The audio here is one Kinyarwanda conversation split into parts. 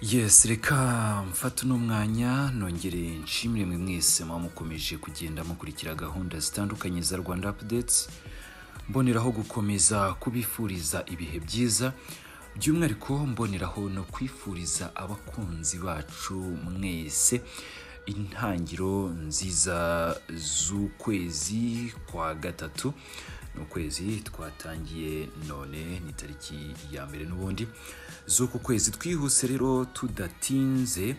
yesi reka mfata uno mwanya nongere nshimire mwe mwese muba mukomeje kugenda mukurikira gahunda zitandukanye za rwanda apudetsi mboneraho gukomeza kubifuriza ibihe byiza by'umwihariko mboneraho no kwifuriza abakunzi bacu mwese intangiro nziza z'ukwezi kwa gatatu ni ukwezi twatangiye none ni tariki ya mbere n'ubundi z'uku kwezi twihuse rero tudatinze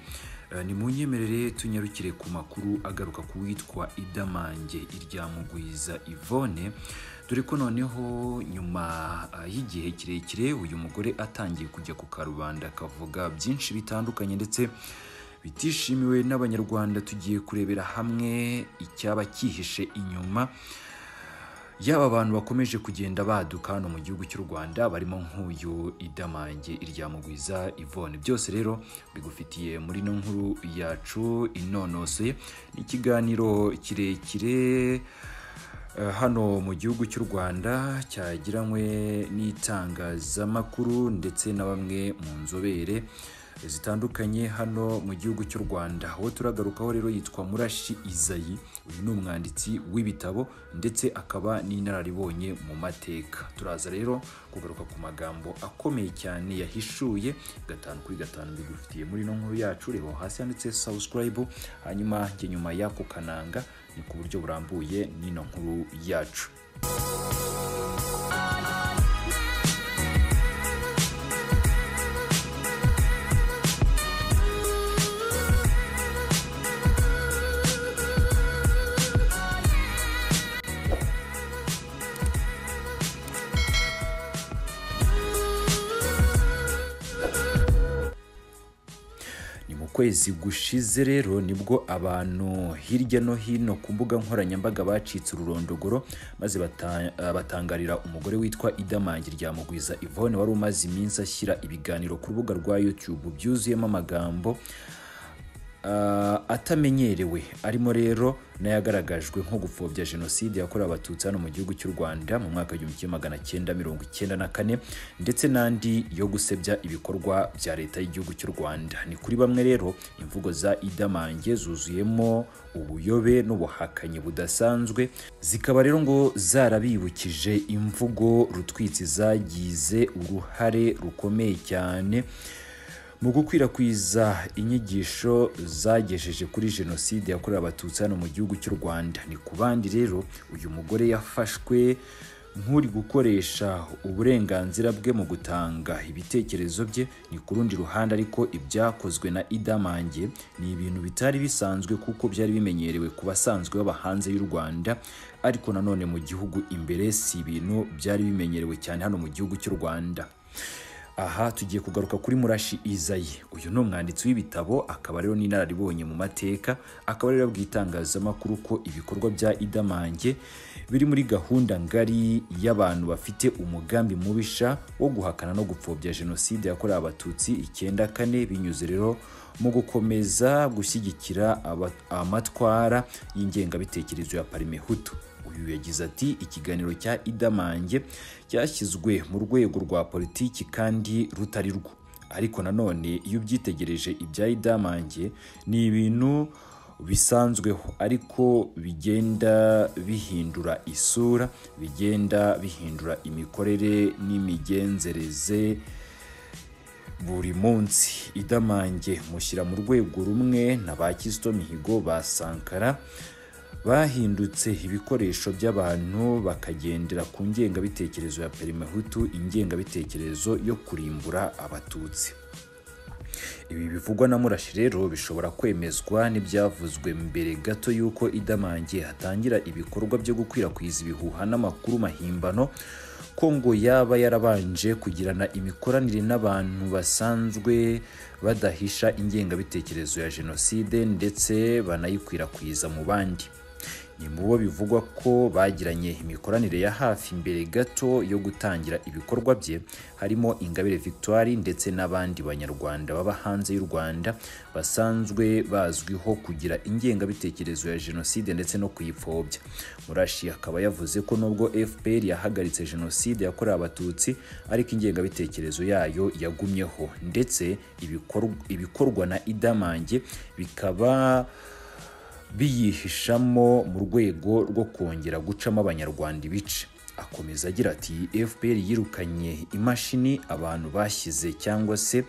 Eh, ni mu nyemerere tunyarukire ku makuru agaruka ku witwa idamange iryamugwiza ivone dore ko noneho nyuma ah, y'igihe kirekire uyu mugore atangiye kujya ku karubanda akavuga byinshi bitandukanye ndetse bitishimiwe n'abanyarwanda tugiye kurebera hamwe icyaba cyihishe inyuma yaba abantu bakomeje kugenda baduka hano mu gihugu cy'u rwanda barimo nk'uyu idamange iryamugwiza ivone byose rero bigufitiye muri ino nkuru yacu inonosoye n'ikiganiro kirekire eh, hano mu gihugu cy'u rwanda cyagiranywe n'itangazamakuru ndetse na bamwe mu nzobere zitandukanye hano mu gihugu cy'u rwanda uwo turagarukaho rero yitwa murashi izayi uyu ni umwanditsi w'ibitabo ndetse akaba n'inararibonye mu mateka turaza rero kugaruka ku magambo akomeye cyane yahishuye gatanu kuri gatanu bigufitiye muri ino nkuru yacu reba aho hasi handitse sawusurayibu hanyuma njye nyuma y'ako kananga ni ku buryo burambuye n'ino nkuru yacu ni mu kwezi gushize rero nibwo abantu hirya no hino ku mbuga nkoranyambaga bacitse ururondogoro maze bata- eh, batangarira umugore witwa idamangi ryamugwiza ivone wari umaze iminsi ashyira ibiganiro ku rubuga rwa youtube byuzuyemo amagambo ah, atamenyerewe arimo rero n'ayagaragajwe nko gupfobya jenoside yakorewe abatutsi hano mu gihugu cy'u rwanda mu mwaka w'igihumbi kimwe magana cyenda mirongo icyenda na kane ndetse n'andi yo gusebya ibikorwa bya leta y'igihugu cy'u rwanda ni kuri bamwe rero imvugo za idamange zuzuyemo ubuyobe n'ubuhakanyi budasanzwe zikaba rero ngo zarabibukije imvugo rutwitsi zagize uruhare rukomeye cyane mu gukwirakwiza inyigisho zagejeje kuri jenoside yakorewe abatutsi hano mu gihugu cy'u rwanda ni ku bandi rero uyu mugore yafashwe nk'uri gukoresha uburenganzira bwe mu gutanga ibitekerezo bye ni ku rundi ruhande ariko ibyakozwe na idamange ni ibintu bitari bisanzwe kuko byari bimenyerewe ku basanzwe baba hanze y'u rwanda ariko nanone mu gihugu imbere si ibintu byari bimenyerewe cyane hano mu gihugu cy'u rwanda aha tugiye kugaruka kuri murashi izayi uyu ni umwanditsi w'ibitabo akaba rero n'inararibonye mu mateka akaba rero yabwiye itangazamakuru ko ibikorwa bya idamange biri muri gahunda ngari y'abantu bafite umugambi mubisha wo guhakana no gupfobya jenoside yakorewe abatutsi icyenda kane binyuze rero mu gukomeza gushyigikira aba- amatwara y'ingengabitekerezo ya parimehutu uyu yagize ati ikiganiro cya idamange cyashyizwe mu rwego rwa politiki kandi rutari rwo ariko nanone iyo ubyitegereje ibya idamange ni ibintu bisanzweho ariko bigenda bihindura isura bigenda bihindura imikorere n'imigenzereze buri munsi idamange mushyira mu rwego rumwe na ba kizito mihigo ba sankara bahindutse ibikoresho by'abantu bakagendera ku ngengabitekerezo ya perimehutu ingengabitekerezo yo kurimbura abatutsi ibi bivugwa na murashi rero bishobora kwemezwa n'ibyavuzwe mbere gato y'uko idamange hatangira ibikorwa byo gukwirakwiza ibihuha n'amakuru mahimbano ko ngo yaba yarabanje kugirana imikoranire n'abantu basanzwe badahisha ingengabitekerezo ya jenoside ndetse banayikwirakwiza mu bandi ni mu bo bivugwa ko bagiranye imikoranire ya hafi mbere gato yo gutangira ibikorwa bye harimo ingabire victoire ndetse n'abandi banyarwanda baba hanze y'u rwanda basanzwe bazwiho kugira ingengabitekerezo ya jenoside ndetse no kuyipfobya murashi akaba yavuze ko nubwo fpr yahagaritse jenoside yakorewe abatutsi ariko ingengabitekerezo yayo yagumyeho ndetse ibikorw- ibikorwa na idamange bikaba biyihishamo mu rwego rwo kongera gucamo abanyarwanda ibice akomeza agira ati fpr yirukanye imashini abantu bashyize cyangwa se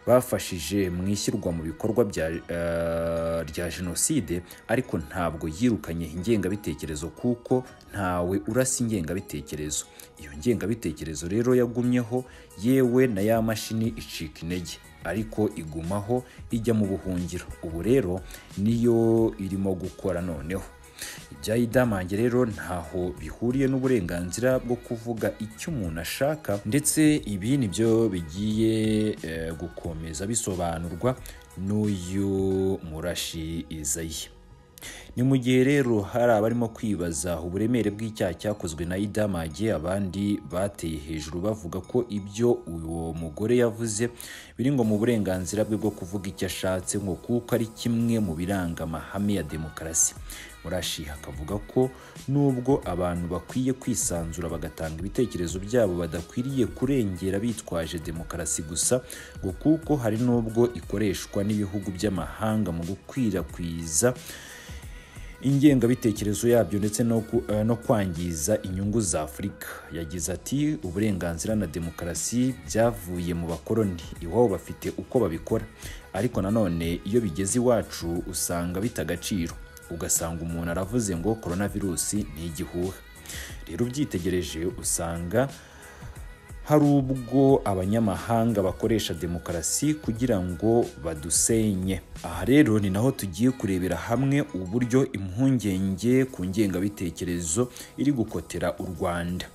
bafashije mu ishyirwa mu bikorwa bya, eh, rya jenoside ariko ntabwo yirukanye ingengabitekerezo kuko ntawe urasa ingengabitekerezo iyo ngengabitekerezo rero yagumyeho yewe na ya mashini icika intege ariko igumaho ijya mu buhungiro ubu rero niyo irimo gukora noneho ibya idamange rero ntaho bihuriye n'uburenganzira bwo kuvuga icyo umuntu ashaka ndetse ibi nibyo bigiye eh, gukomeza bisobanurwa n'uyu murashi izayi ni mu gihe rero hari abarimo kwibaza uburemere bw'icyaha cyakozwe na idamage abandi bateye hejuru bavuga ko ibyo uwo mugore yavuze biri ngo mu burenganzira bwe bwo kuvuga icyo ashatse ngo kuko ari kimwe mu biranga amahame ya demokarasi murashi akavuga ko nubwo abantu bakwiye kwisanzura bagatanga ibitekerezo byabo badakwiriye kurengera bitwaje demokarasi gusa ngo kuko hari n'ubwo ikoreshwa n'ibihugu by'amahanga mu gukwirakwiza ingengabitekerezo yabyo ndetse no, ku- eh, no kwangiza inyungu za afurika yagize ati uburenganzira na demokarasi byavuye mu bakoroni iwabo bafite uko babikora ariko nanone iyo bigeze iwacu usanga bita agaciro ugasanga umuntu aravuze ngo koronavirusi ni igihuha rero ubyitegereje usanga hari ubwo abanyamahanga bakoresha demokarasi kugira ngo badusenye aha rero ni naho tugiye kurebera hamwe uburyo impungenge ku ngengabitekerezo iri gukotera u rwanda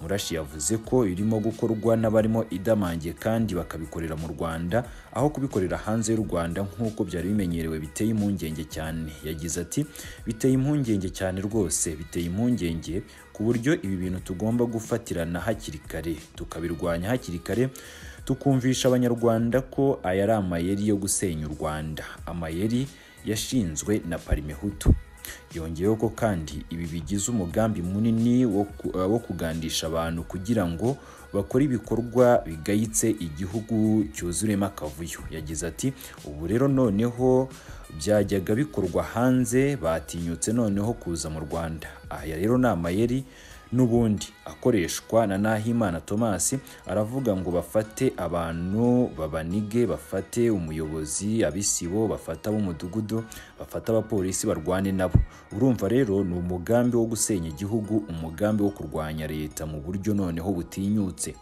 murashi yavuze ko irimo gukorwa n'abarimo idamange kandi bakabikorera mu rwanda aho kubikorera hanze y'u rwanda nk'uko byari bimenyerewe biteye impungenge cyane yagize ati biteye impungenge cyane rwose biteye impungenge ku buryo ibi bintu tugomba gufatirana hakiri kare tukabirwanya hakiri kare tukumvisha abanyarwanda ko aya ari amayeri yo gusenya u rwanda amayeri yashinzwe na parimehutu yongeyeho ko kandi ibi bigize umugambi munini wo ku- eh, wo kugandisha abantu kugira ngo bakore ibikorwa bigayitse igihugu cyuzuremo akavuyo yagize ati ubu rero noneho byajyaga bikorwa hanze batinyutse noneho kuza mu rwanda aya rero ni amayeri n'ubundi akoreshwa na nahimana thomas aravuga ngo bafate abantu babanige bafate umuyobozi abisibo bafata ab'umudugudu bafata abapolisi barwane nabo urumva rero ni umugambi wo gusenya igihugu umugambi wo kurwanya leta mu buryo noneho butinyutse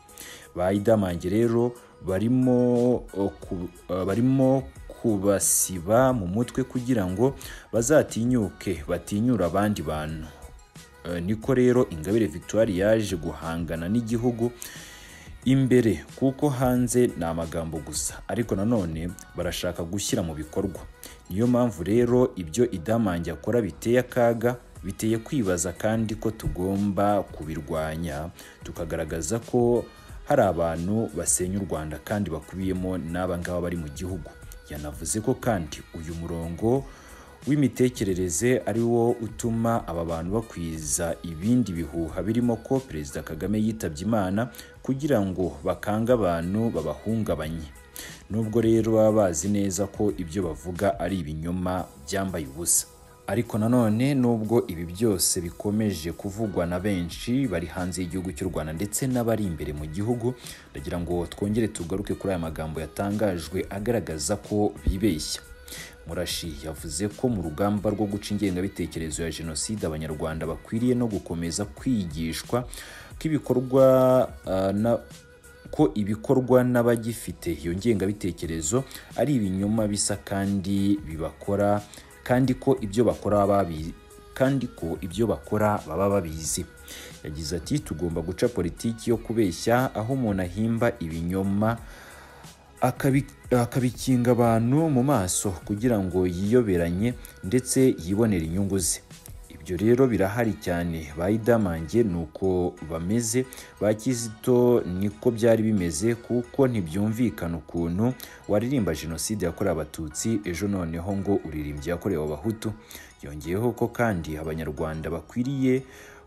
ba idamange rero barimo eh, ku- eh, barimo kubasiba mu mutwe kugira ngo bazatinyuke batinyure abandi bantu Eh, niko rero ingabire victoire yaje guhangana n'igihugu imbere kuko hanze ni amagambo gusa ariko nanone barashaka gushyira mu bikorwa niyo mpamvu rero ibyo idamange akora biteye akaga biteye kwibaza kandi ko tugomba kubirwanya tukagaragaza ko hari abantu basenya u rwanda kandi bakubiyemo n'aba ngaba bari mu gihugu yanavuze ko kandi uyu murongo w'imitekerereze ari wo utuma aba bantu bakwiza ibindi bihuha birimo ko perezida kagame yitabye imana kugira ngo bakange abantu babahungabanye nubwo rero baba bazi neza ko ibyo bavuga ari ibinyoma byambaye ubusa ariko nanone nubwo ibi byose bikomeje kuvugwa na benshi bari hanze y'igihugu cy'u rwanda ndetse n'abari imbere mu gihugu ndagira ngo twongere tugaruke kuri aya magambo yatangajwe agaragaza ko bibeshya murashi yavuze ko mu rugamba rwo guca ingengabitekerezo ya jenoside abanyarwanda bakwiriye no gukomeza kwigishwa ko ibikorwa ah, na- ko ibikorwa n'abagifite iyo ngengabitekerezo ari ibinyoma bisa kandi bibakora kandi ko ibyo bakora baba babi- kandi ko ibyo bakora baba babizi yagize ati tugomba guca politiki yo kubeshya aho umuntu ahimba ibinyoma akabi- akabikinga abantu mu maso kugira ngo yiyoberanye ndetse yibonere inyungu ze ibi ibyo rero birahari cyane bayidamange ni uko bameze ba kizito niko byari bimeze kuko ntibyumvikana ukuntu waririmba jenoside yakorewe abatutsi ejo noneho ngo uririmbye yakorewe abahutu yongeyeho ko kandi abanyarwanda bakwiriye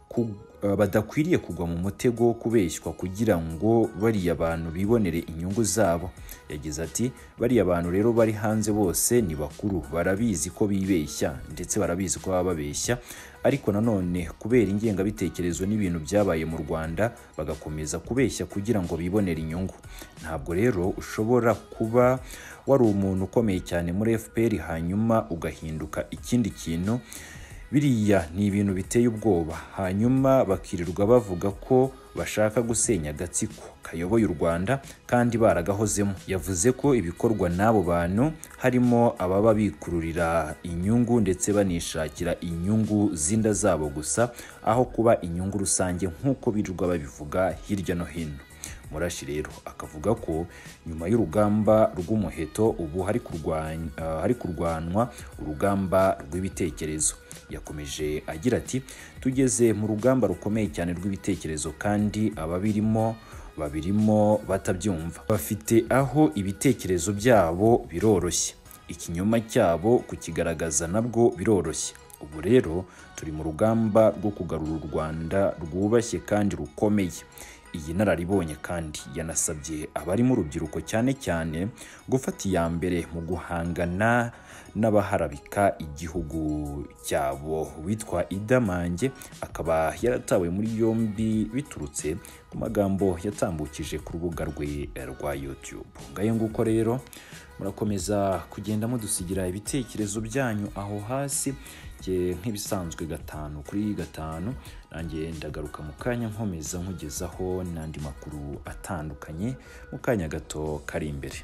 ku- uh, badakwiriye kugwa mu mutego wo kubeshywa kugira ngo bariya bantu bibonere inyungu zabo yagize ati bariya bantu rero bari hanze bose ni bakuru barabizi ko bibeshya ndetse barabizi ko baba babeshya ariko nanone kubera ingengabitekerezo n'ibintu byabaye mu rwanda bagakomeza kubeshya kugira ngo bibonere inyungu ntabwo rero ushobora kuba wari umuntu ukomeye cyane muri fpr hanyuma ugahinduka ikindi kintu biriya ni ibintu biteye ubwoba hanyuma bakirirwa bavuga ko bashaka gusenya agatsiko kayoboye u rwanda kandi baragahozemo yavuze ko ibikorwa n'abo bantu harimo ababa bikururira inyungu ndetse banishakira inyungu z'inda zabo gusa aho kuba inyungu rusange nk'uko birirwa babivuga hirya no hino murashi rero akavuga ko nyuma y'urugamba rw'umuheto ubu hari kurwany- ah, hari kurwanwa urugamba rw'ibitekerezo yakomeje agira ati tugeze mu rugamba rukomeye cyane rw'ibitekerezo kandi ababirimo babirimo batabyumva bafite aho ibitekerezo byabo biroroshye ikinyoma cyabo kukigaragaza nabwo biroroshye ubu rero turi mu rugamba rwo kugarura u rwanda rwubashye kandi rukomeye iyi nararibonye kandi yanasabye abarimo urubyiruko cyane cyane gufata iya mbere mu guhangana n'abaharabika igihugu cyabo witwa idamange akaba yaratawe muri yombi biturutse ku magambo yatambukije ku rubuga rwe rwa youtube ngayo nguko rero murakomeza kugenda mudusigira ibitekerezo byanyu aho hasi njye nk'ibisanzwe gatanu kuri gatanu nanjye ndagaruka mu kanya nkomeza nkugezaho n'andi makuru atandukanye mu kanya gato kari imbere